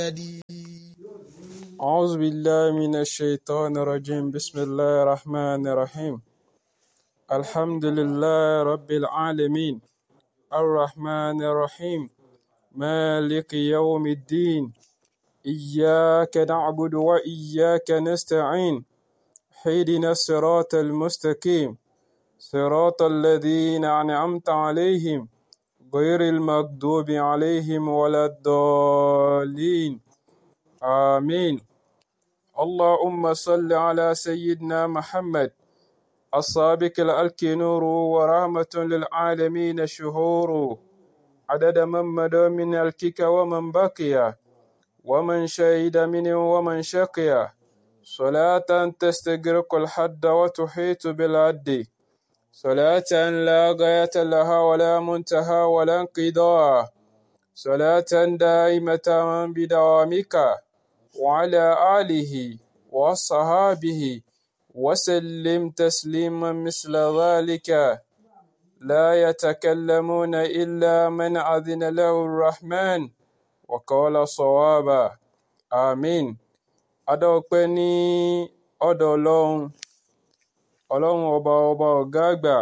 أعوذ بالله من الشيطان الرجيم بسم الله الرحمن الرحيم الحمد لله رب العالمين الرحمن الرحيم مالك يوم الدين إياك نعبد وإياك نستعين اهدنا الصراط المستقيم صراط الذين أنعمت عليهم غير المغضوب عليهم ولا الضالين آمين اللهم صل على سيدنا محمد السابق الألك نور ورحمة للعالمين شهور عدد من مدى من الكك ومن بقي ومن شهد منه ومن شقي صلاة تستغرق الحد وتحيط بالعد صلاة لا غاية لها ولا منتهى ولا انقضاء صلاة دائمة بدوامك وعلى آله وصحابه وسلم تسليما مثل ذلك لا يتكلمون إلا من أذن له الرحمن وقال صوابا آمين adọ́pẹ́ ní ọ̀dọ̀ ọlọ́run ọlọ́run ọba ọba ọ̀gá àgbà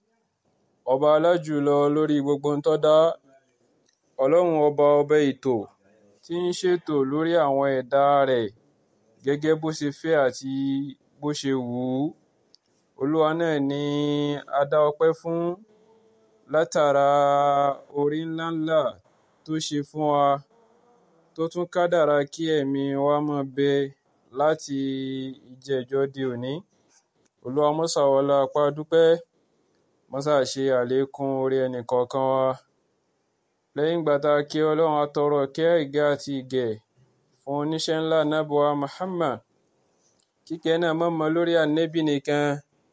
ọba alájùlọ lórí gbogbo ń tó dá ọlọ́run ọba ọba ètò tí ń ṣètò lórí àwọn ẹ̀dá rẹ̀ gẹ́gẹ́ bó ṣe fẹ́ àti bó ṣe wù ú olúwa náà ni a dá ọpẹ́ fún látara orí ńláńlá tó ṣe fún wa tó tún kádàrá kí ẹ̀mí wa máa bẹ láti ìjẹ́jọ́ di òní olúwa mọ́sà wọlá apá dúpẹ́ mọ́sà ṣe àlékún orí ẹnìkọ̀ọ̀kan wa lẹ́yìn ìgbà tá a kí ọlọ́run atọrọ kẹ́ ìgẹ́ àti ìgẹ̀ fún oníṣẹ́ ńlá nábọ̀wá Muhammad kíkẹ́ náà mọ̀mọ́ lórí ànẹ́bì nìkan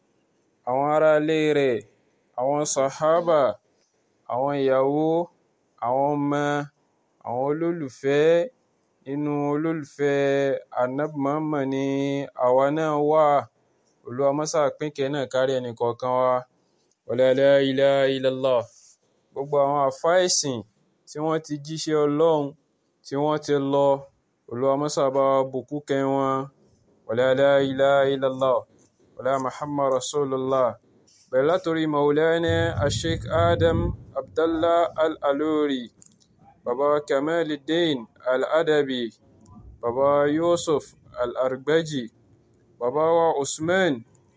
àwọn aráalé rẹ̀ àwọn sàhábà àwọn ìyàwó àwọn ọmọ àwọn olólùfẹ́ nínú olólùfẹ́ Ànábì Muhammad ni àwa náà wà Olúwa mọ́sà pínkẹ́ náà kárí ẹnìkọ̀ọ̀kan wa wala la ilaha illallah gbogbo àwọn àfáà ẹ̀sìn tí wọ́n ti jíṣẹ́ Ọlọ́run tí wọ́n ti lọ Olúwa mọ́sà bá wa bùkún kẹ́ wọn wala la ilaha illallah wala Muhammad rasulullah bẹ̀rẹ̀ látòrí Maulana Sheikh Adam Abdallah Al-Aluri baba Kamaluddin Al-Adabi baba Yusuf Al-Argbaji baba wa Usman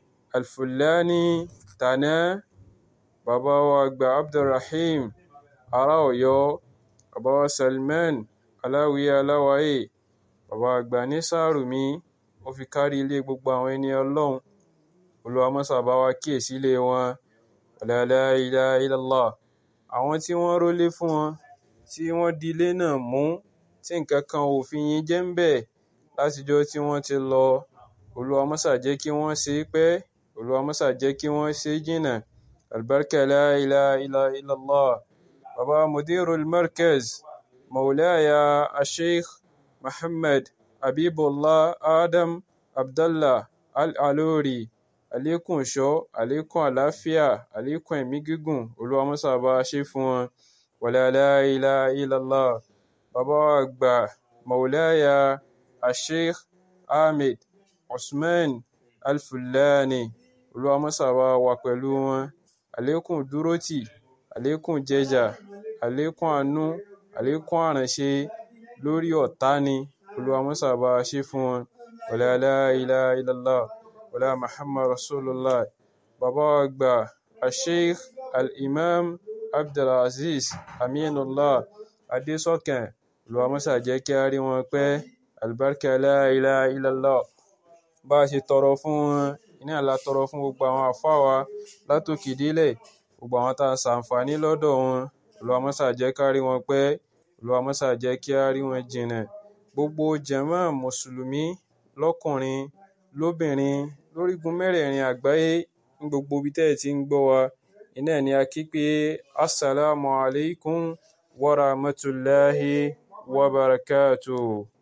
Al-Fulani Tana baba wa àgbà Abdulrahim ará Ọ̀yọ́ baba wa Salman Aláwìyé Aláwáyé baba àgbà ní Sàrùmí ó fi kárí ilé gbogbo àwọn ẹni Ọlọ́run Olúwa mọ́sà bá wa kíyèsí ilé wọn wala la ilaha illallah àwọn tí wọ́n rólé fún wọn tí wọ́n di ilé náà mú tí nǹkan kan ò fi yín jẹ́ ń bẹ̀ látijọ́ tí wọ́n ti lọ Olúwa mọ́sà jẹ́ kí wọ́n ṣe é pẹ́ Olúwa mọ́sà jẹ́ kí wọ́n ṣe é jìnnà albarka la ilaha illallah baba mudirul markaz maulaya asheikh Muhammad Habibullah Adam Abdallah Al-Aluri àlékún ìṣọ́ àlékún àlàáfíà àlékún ẹ̀mí gígùn Olúwa mọ́sà bá a ṣe fún wọn wala la ilaha illallah bàbá wa àgbà maulaya asheikh ahmed usman alfulani Olúwa mọ́sà bá wà pẹ̀lú wọn àlékún dúrótì àlékún jẹjà àlékún àánú àlékún àránṣe lórí ọ̀tá ni Olúwa mọ́sà bá a ṣe fún wọn wala la ilaha illallah wala muhammad rasulullah bàbá wa àgbà asheikh al-imam abdulaziz aminullah adésọkàn Olúwa mọ́sà jẹ́ kí a rí wọn pẹ́ albarka la ilaha illallah bá a ṣe tọrọ fún wọn iná la tọrọ fún gbogbo àwọn àfáà wa látòkè délẹ̀ gbogbo àwọn tá a ṣàǹfààní lọ́dọ̀ wọn Olúwa mọ́sà jẹ́ ká rí wọn pẹ́ Olúwa mọ́sà jẹ́ kí a rí wọn jìnnà gbogbo jàmáà mùsùlùmí lọ́kùnrin lóbìnrin lórígun mẹ́rẹ̀ẹ̀rin àgbáyé ní gbogbo ibi tẹ́ ẹ̀ ti ń gbọ́ wa iná ni a kí pé assalamu alaikum wa rahmatullahi wa barakatuh